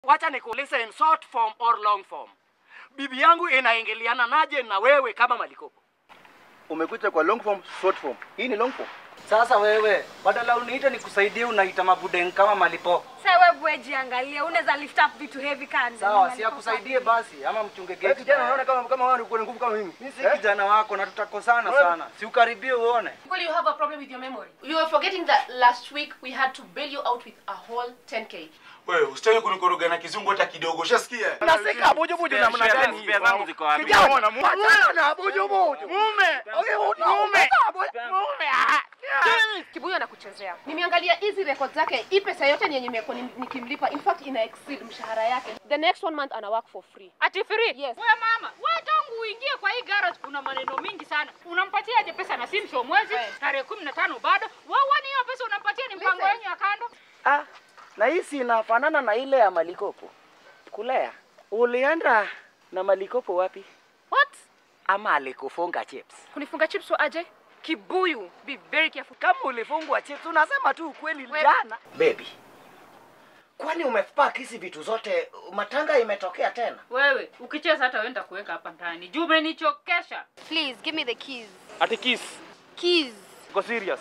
Wacha nikuulize in short form or long form. Bibi yangu inaingiliana naje na wewe kama Malikopo? Umekuja kwa long form, short form. Hii ni long form. Sasa wewe badala uniite nikusaidie unaita mabudeng kama malipo. Sasa wewe bwe jiangalia, unaweza lift up vitu heavy kanda. Sawa, si akusaidie basi ama mchunge Wewe gate. kijana unaona kama kama wewe uko na nguvu kama mimi. Mimi si kijana wako na tutakosana sana. Si ukaribie uone. Well, you have a problem with your memory. You are forgetting that last week we had to bail you out with a whole 10k. Wewe usitaki kunikoroga na kizungu hata kidogo. Ushasikia? Unasika buju buju namna gani? Spare zangu ziko wapi? Kijana, mume buju buju. Mume. Mume. Mume. Kibuyu anakuchezea. Nimeangalia hizi record zake, hii pesa yote yenye nimekuwa nim- nikimlipa, in fact ina exceed mshahara yake. The next one month ana work for free. Ati free? Yes. We mama, we tangu uingie kwa hii garage kuna maneno mingi sana. Unampatia aje pesa na simsho mwezi Eh. tarehe kumi na tano bado? Wawani hiyo pesa unampatia ni mpango Listen. wenyu ya kando? Ah, na hii si inafanana na ile ya Malikopo. Kulea. Ulienda na Malikopo wapi? What? Ama alikufunga chips? Kunifunga chips wa aje? Kibuyu, be very careful. Kama ulifungwa chips, unasema tu ukweli We- jana. Baby, kwani umepack hizi vitu zote? Matanga imetokea tena? Wewe ukicheza hata wenda kuweka hapa ndani. Juu umenichokesha. Please give me the keys. Ati kiss. Keys. Go serious.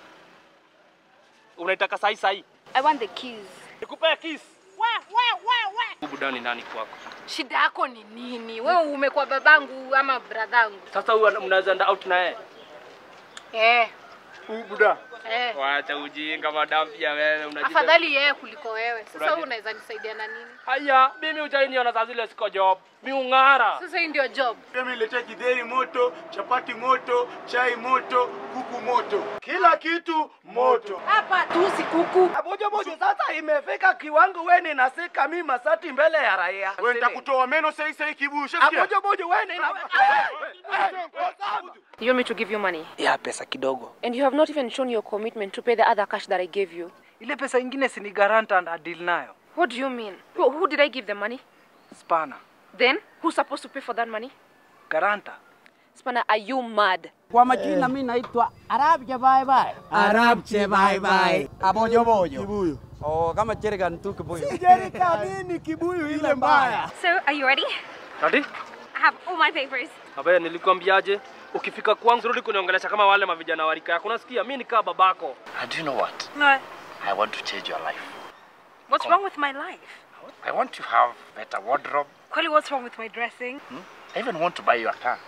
Unaitaka sahi sahi. I want the keys. Nikupea kiss. We we we we. Budani nani kwako? Shida yako ni nini? Wewe umekuwa babangu ama bradhangu? Sasa huyu mnaweza enda out na yeye. Eh, Huyu buda. eh. Wacha ujinga madam pia wewe unajua. Afadhali yeye kuliko wewe. Sasa Brother. wewe unaweza nisaidia na nini? Haya, mimi utainiona saa zile siko job. Mi ung'ara. Sasa hii ndio job. Mimi niletea kidheri moto, chapati moto, chai moto, kuku moto. Kila kitu moto. Hapa tu si kuku. Abojo bojo, sasa imefika kiwango wewe ninasika mimi masati mbele ya raia. Wewe nitakutoa meno sasa sasa kibuyu. Ushasikia? Abojo bojo, wewe nina You want me to give you money? Ya pesa kidogo. And you have not even shown your commitment to pay the other cash that I gave you. Ile pesa ingine si ni garanta na deal nayo. What do you mean? Who, who did I give the money? Spana. Then, who's supposed to pay for that money? Garanta. Spanner, are you mad? Kwa majina mimi naitwa Arabje bye bye. Arabje bye bye. Abojo bojo. Kibuyu. Oh, kama jerrycan tu kibuyu. jerika nini kibuyu ile mbaya. So, are you ready? Ati? I have all my papers. Abaya nilikwambiaje? Ukifika kwangu rudi kuniongelesha kama wale mavijana wa rika yako. Unasikia? Mimi nikaa babako. And do you know what? No. I want to change your life. What's wrong with my life? I want to have better wardrobe. Kweli, what's wrong with my dressing? I even want to buy you a car.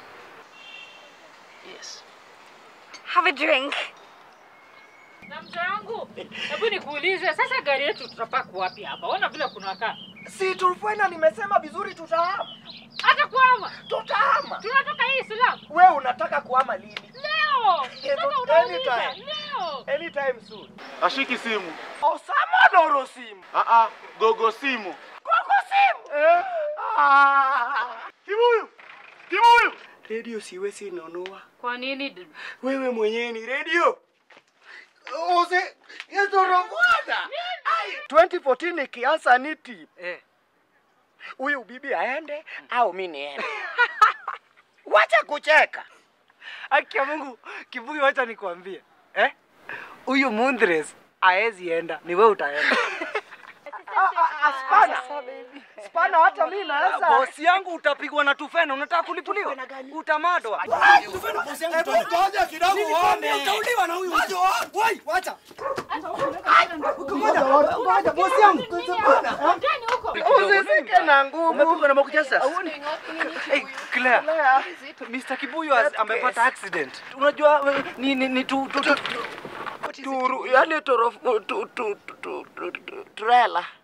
Yes. Have a drink. Na mzee wangu, hebu nikuulize sasa gari yetu tutapaka wapi hapa? Ona vile kunakaa. Si tulifanya nimesema vizuri tutahama. Hata kuama. Tutahama. Tunatoka hii Islam. Wewe unataka kuhama lini? Leo. Yeah, Sasa but unauliza. anytime. Leo. Anytime soon. Ashiki simu. Osama Doro simu. Ah ah, gogo simu. Koko simu. Eh. Ah. Kibuyu. Kibuyu. Radio siwezi nunua. Kwa nini? Wewe mwenyewe ni radio. Ose, yezo robwana. 2014 ikianza ni tip. Eh. Huyu bibi aende au mimi niende. Wacha kucheka. Haki ya Mungu, kibuyu wacha nikwambie. Eh? Huyu Mundres haezi enda, ni wewe utaenda. Spana. Spana hata mimi naweza. Bosi yangu utapigwa na tufena, unataka kulipuliwa? Utamadwa. Ngoja kidogo uone. Utauliwa na huyu. Wai, wacha. Ngoja, ngoja bosi yangu. Ndani huko. Usisike na nguvu. Umepigwa na makuchasa? Hey, Claire. Claire. Mr. Kibuyu has- amepata accident. Unajua eh, ni ni, ni tu, tu, tu, Turu, yani toro tu tu tu tu tu- trailer.